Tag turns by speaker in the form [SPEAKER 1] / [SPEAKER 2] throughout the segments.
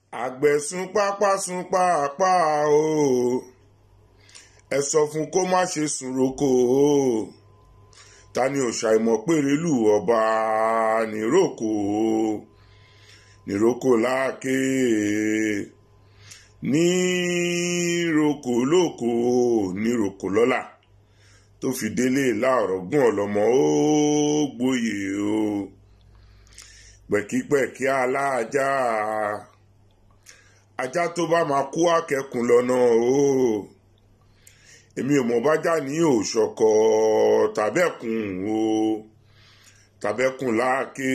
[SPEAKER 1] àgbẹ̀ sun pápá sun pápá o ẹ sọ fún kó má ṣe sùn roko o ta ni ò ṣàìmọ̀ péré lù ọba níròkò o níròkò láàké níròkò lóko níròkò lọ́la tó fi délé láọ̀rọ̀ gún ọ̀lọ́mọ ó gbòye o pẹ̀kípẹ̀kí aláàjá ajá tó bá máa kú akẹ́kùn lọ́nà o èmi ò mọ̀ bájá ní òṣọ̀kọ̀ tàbẹ́kùn o tàbẹ́kùn láàké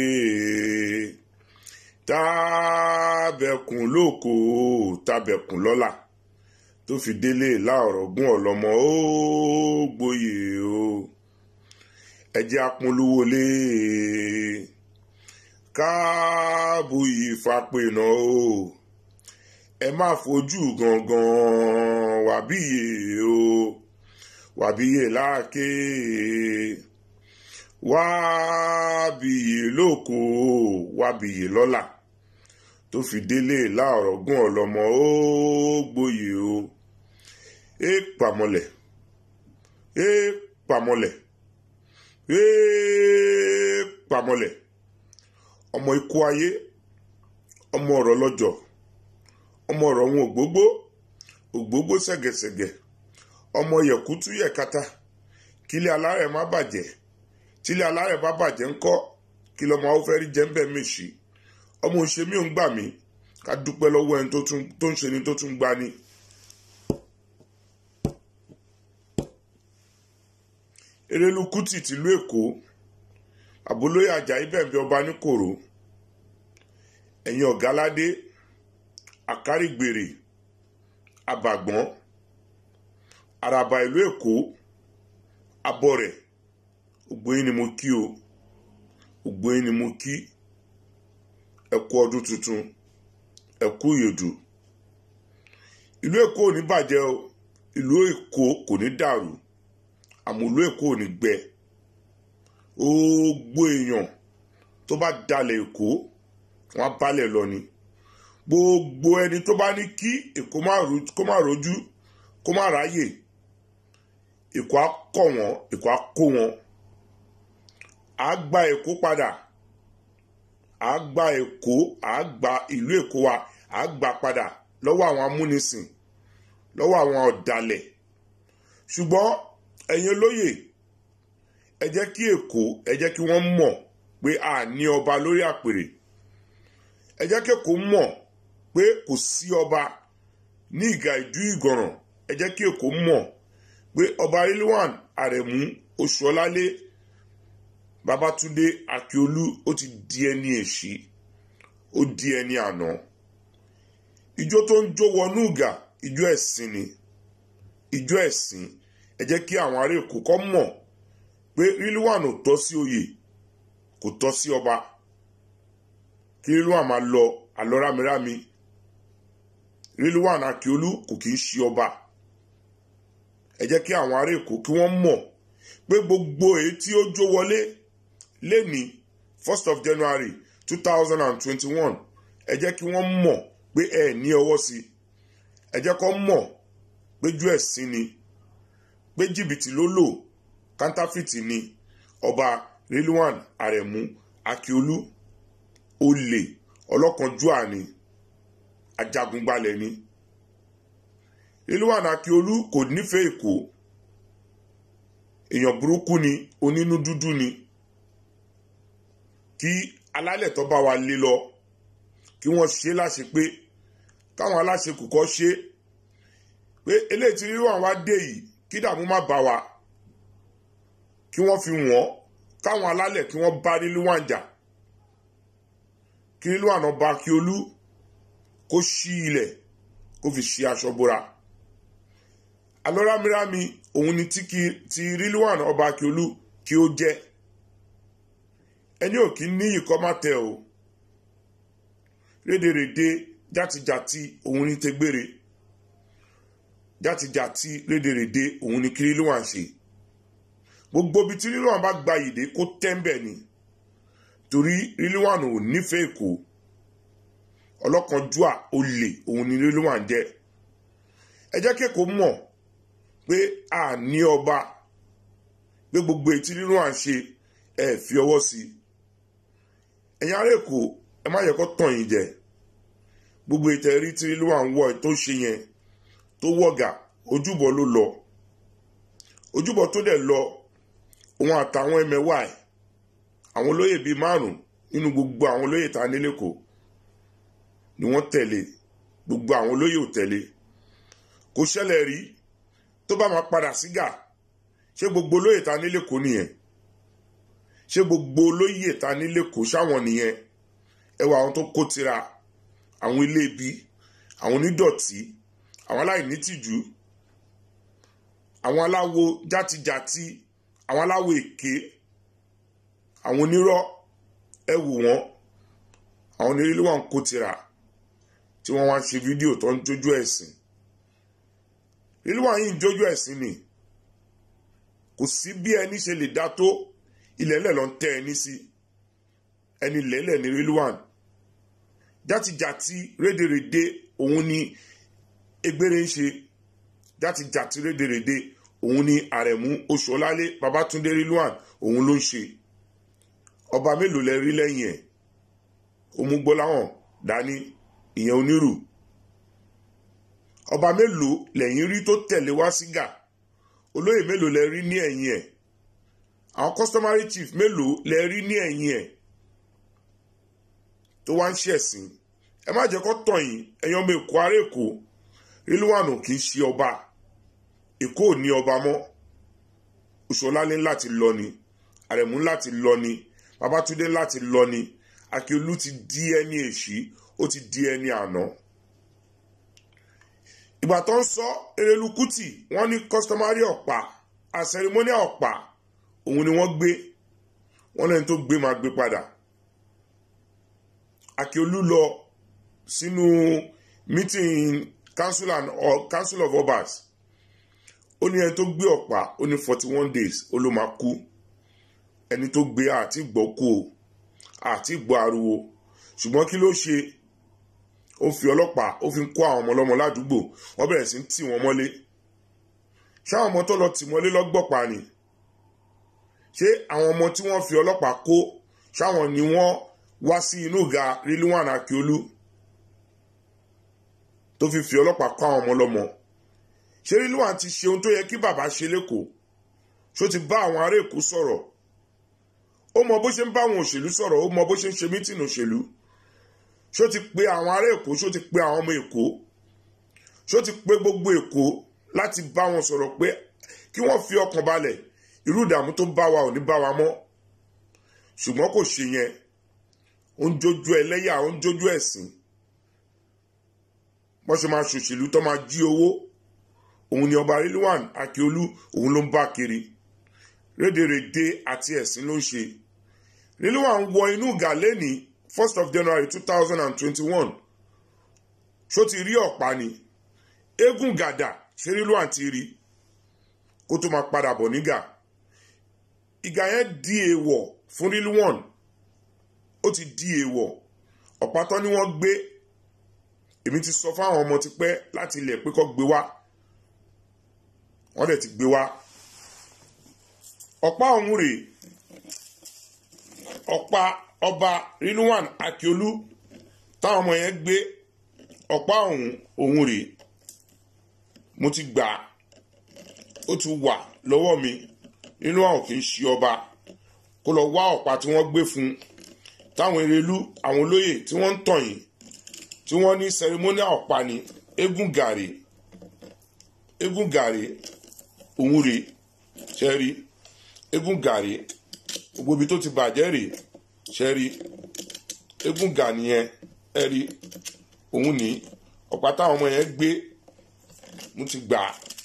[SPEAKER 1] tàbẹ́kùn lóko tàbẹ́kùn lọ́la tó fi délé láọ̀rọ̀ gún ọ̀lọ́mọ ó gbòye o ẹjẹ́ apolówó lé káàbù ìfapẹ̀nà o ẹ má fojú gangan wàbíyè o wàbíyè láàké wàbíyè lóko wàbíyè lọ́la tó fi délé láọ̀rọ̀ gún ọ̀lọ́mọ ó gbòye o é pàmọ́lẹ̀ é pàmọ́lẹ̀ é pàmọ́lẹ̀ ọmọ ikú ayé ọmọ ọ̀rọ̀ lọ́jọ́ ọmọ ọ̀rọ̀ wọn ògbógbó ògbógbó ṣẹ̀gẹ̀ṣẹ̀gẹ̀ ọmọ yẹ̀kútú yẹ̀kata kílé alárẹ̀ má bàjẹ́ tílé alárẹ̀ bá bàjẹ́ ńkọ́ kí lọ́mọ àwọn fẹ́ẹ́ rí jẹ́ ń bẹ̀ mí sí ọmọ òṣè mi ò ń gbà mí ká dúpẹ́ lọ́wọ́ ẹni tó ń ṣe ni tó tún gbá ni. erelu kuti tìlú èkó àbólóyè ajayi bẹ̀m̀bẹ̀ ọba níkòrò ẹ̀yin ọ̀gáládé àkárìgbèrè àbàgbọ́n àràbà ìlú èkó abọ́rẹ̀ ògbóyin ni mo kí o ògbóyin ni mo kí ẹ kú ọdún tuntun ẹ kú ìyèdù ìlú èkó ò ní bàjẹ́ o ìlú èkó kò ní dàrú àmọ́ ìlú èkó ò ní gbẹ gbogbo èèyàn tó bá dalẹ̀ èkó wọn á balẹ̀ lọ ni gbogbo ẹni tó bá ní kí èkó má rojú kó má ráyè èkó á kọ̀ wọ́n èkó á kó wọn á gba èkó padà á gba èkó á gba ìlú èkó wa á gba padà lọ́wọ́ àwọn amúnisìn lọ́wọ́ àwọn ọ̀dàlẹ̀ ṣùgbọ́n ẹ̀yin olóyè ẹ jẹ́ kí èkó ẹ jẹ́ kí wọ́n mọ̀ pé a ní ọba lórí àpèrè ẹ jẹ́ kí èkó mọ̀ pé kò sí ọba ní ìgà ìdú ìgànràn ẹ jẹ́ kí èkó mọ̀ pé ọba rilwan àrẹ̀mú oṣuọlálé babatunde akiolu ó ti di ẹni èṣí ó di ẹni àná ijó tó ń jó wọnú ìgà ijó ẹ̀sìn ni ijó ẹ̀sìn ẹ jẹ́ kí àwọn ará èkó kọ́ mọ̀ pé rilwan ò tọ́ sí oyè kò tọ́ sí ọba kí rilwan máa lọ àlọ́ rámirámi rilwan akiolu kò kì í ṣe ọba ẹ jẹ́ kí àwọn ará èkó kí wọ́n mọ̀ pé gbogbo èyí tí ó jó wọlé lẹ́ni first of january two thousand and twenty-one ẹ jẹ́ kí wọ́n mọ̀ pé ẹ ní ọwọ́ sí ẹ jẹ́ kó mọ̀ pé jú ẹ̀sìn ni pé jìbìtì ló lò kántáfìtì ni ọba rilwan aremu akiolu olè ọlọ́kanjúà ni ajagunbalẹ̀ ni rilwan akiolu kò nífẹ̀ẹ́ èkó èèyàn burúkú ni onínú dúdú ni kí alálẹ̀ tó bá wa lé lọ kí wọ́n ṣe láṣẹ pé káwọn aláṣẹ kò kọ́ ṣe pé eléyìí tí rilwan wá dé yìí kí dààmú má bá wa kí wọ́n fi wọ́n káwọn alálẹ̀ kí wọ́n bá rilwan jà kí rilwan ọba Akiolu kó ṣí ilẹ̀ kó fi ṣí aṣọ bora alọ́rámírámi òun ni tí ti rilwan ọba Akiolu kí ó jẹ́ ẹni ò kí ní ìkọ́ má tẹ o rédèrèdè játijàti òun ní tẹgbére játijàti rédèrèdè òun ní kí rilwan ṣe gbogbo ibi tí rilwan bá gba ìdè kó tẹ́ńbẹ̀ ni torí rilwan ò nífẹ̀ẹ́ èkó ọlọ́kanjúà olè òun ni rilwan jẹ́ ẹ jẹ́ kéèkó mọ̀ pé a ní ọba pé gbogbo etí rilwan ṣe ẹ fi ọwọ́ sí i ẹ̀yin ará èkó ẹ má yẹ kó tàn yín jẹ gbogbo ìtẹ̀rí tí rilwan wọ̀ tó ṣe yẹn tó wọ̀gà ojúbọ ló lọ ojúbọ tó dẹ̀ lọ òun àtàwọn ẹmẹ̀wà ẹ̀ àwọn olóyè bíi márùn nínú gbogbo àwọn olóyè tá a ní lẹ́kọ̀ọ́ ni wọ́n tẹ̀lé gbogbo àwọn olóyè ò tẹ̀lé kò ṣẹlẹ̀ rí tó bá máa padà sígà ṣé gbogbo olóyè tá a ní lẹ́kọ̀ọ́ nìyẹn ṣé gbogbo olóyè tá a ní lẹ́kọ̀ọ́ ṣáwọn nìyẹn ẹwà àwọn tó kó tira àwọn ilé ibi àwọn onídọ̀tí àwọn aláìnítìjú àwọn aláwo játijàti àwọn aláwo èké àwọn onírọ́ ẹ wò wọ́n àwọn onírílé wọn kó tira tí wọ́n wá ń ṣe fídíò tó ń jójú ẹ̀sìn rílé wọn yìí ń jójú ẹ̀sìn ni kò sí bí ẹni ṣe lè dá tó ilẹ̀lẹ̀ ló ń tẹ́ ẹni sí ẹni lẹ́lẹ̀ ní rílé wọn játijàti rédèrèdè òun ni egbére ń ṣe játijàti rédèrèdè òun ni àrẹ̀mú oṣùọlálé babatunde rilwan òun ló ń ṣe ọba mélòó lẹ rí lẹ́yìn ẹ̀ òmùgbọ́láhàn dání ìyẹn onírù ọba mélòó lẹ́yìn rí tó tẹ̀lé wá sígà olóyè mélòó lẹ rí ní ẹ̀yìn ẹ̀ àwọn customary chief mélòó lẹ rí ní ẹ̀yìn ẹ̀ tó wá ń ṣẹ̀sìn ẹ má jẹ́ kó tàn yín ẹ̀yin ọmọ èkó ará èkó rilwan kì í ṣe ọba èkó ò ní ọba mọ́ oṣùọlálé láti lọ ni àrẹ̀mú láti lọ ni babatunde láti lọ ni akíolú ti di ẹni èṣí ó ti di ẹni àná ìgbà tó ń sọ erelu kuti wọ́n ní customary ọ̀pá àsẹrimóníà ọ̀pá òun ni wọ́n gbé wọ́n lẹ́ni tó gbé máa gbé padà akíolú lọ sínú meeting council and or council of obas ó ní ẹni tó gbé ọ̀pá ó ní forty one days ó ló máa kú ẹni tó gbé àti gbọ́ kú o àti gbọ́ ariwo ṣùgbọ́n kí ló ṣe ó fi ọlọ́pàá ó fi ń kó àwọn ọmọ ọlọ́mọ ládùúgbò wọ́n bẹ̀rẹ̀ sí ń tì wọ́n mọ́lé ṣáwọn ọmọ tó lọ tì mọ́lé lọ́gbọ̀pá ni ṣé àwọn ọmọ tí wọ́n fi ọlọ́pàá kó ṣáwọn ni wọ́n wá sí inú ìga rilwan akiolu tó fi fi ọlọ́pàá kó àwọn ọmọ ọlọ́mọ ṣé rilwan ti ṣe ohun tó yẹ kí bàbá ṣe lẹ́kọ̀ọ́ ṣó ti bá àwọn ará èkó sọ̀rọ̀ ó mọ bó ṣe ń bá àwọn òṣèlú sọ̀rọ̀ ó mọ bó ṣe ń ṣe mítìnì òṣèlú ṣó ti pe àwọn ará èkó ṣó ti pe àwọn ọmọ èkó ṣó ti pe gbogbo èkó láti bá wọn sọ̀rọ̀ pé kí wọ́n fi ọkàn balẹ̀ irú ìdààmú tó bá wa ò ní bá wa mọ́ ṣùgbọ́n kò ṣe yẹn ó ń jójú ẹlẹ́yà ó ń jójú ẹ̀sìn wọ́n ṣe máa ṣòṣèlú tó máa jí owó òun ni ọba rilwan akiolu òun ló ń bá kiri rédèrèdè àti ẹ̀sìn ló ń ṣe rilwan wọ inú gàlẹ́ ní first of january two thousand and twenty-one ṣó ti rí ọ̀pá ni eégún gàdà ṣe rilwan ti rí kó tó máa padà bọ̀ nígà ìgà yẹn di èèwọ̀ fún rilwan ó ti di èèwọ̀ ọ̀pá tán ni wọ́n gbé èmi ti sọ fáwọn ọmọ tipẹ́ láti ilẹ̀ pé kó gbé wá wọ́n dẹ̀ ti gbé wá ọ̀pá ọ̀hún rèé ọ̀pá ọba rilwan akiolu táwọn ọmọ yẹn gbé ọ̀pá ọ̀hún ọ̀hún rèé mo ti gbà ó ti wà lọ́wọ́ mi nínú àwọn kì í ṣe ọba kó lọ wá ọ̀pá tí wọ́n gbé fún táwọn erelú àwọn olóyè tí wọ́n ń tàn yìí tí wọ́n ní ceremonial ọ̀pá ni eégún gàrí eégún gàrí òun rèé ṣe rí eégún gàrí gbogbo ibi tó ti bàjẹ́ rèé ṣe rí eégún gà nìyẹn ẹ rí òun ní ọ̀pá táwọn ọmọ yẹn gbé mo ti gbà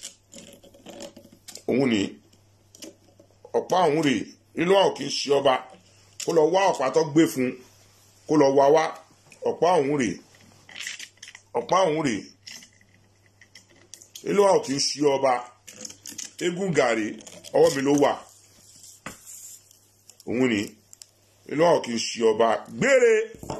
[SPEAKER 1] òun ní ọ̀pá òun rèé nínú àwọn kì í ṣe ọba kó lọ wá ọ̀pá tó gbé fún kó lọ wá wá ọ̀pá òun rèé ọ̀pá òun rèé nínú àwọn kì í ṣe ọba eégún gàrí ọwọ́ mi ló wà òun ni inú àwọn kì í ṣe ọba gbére.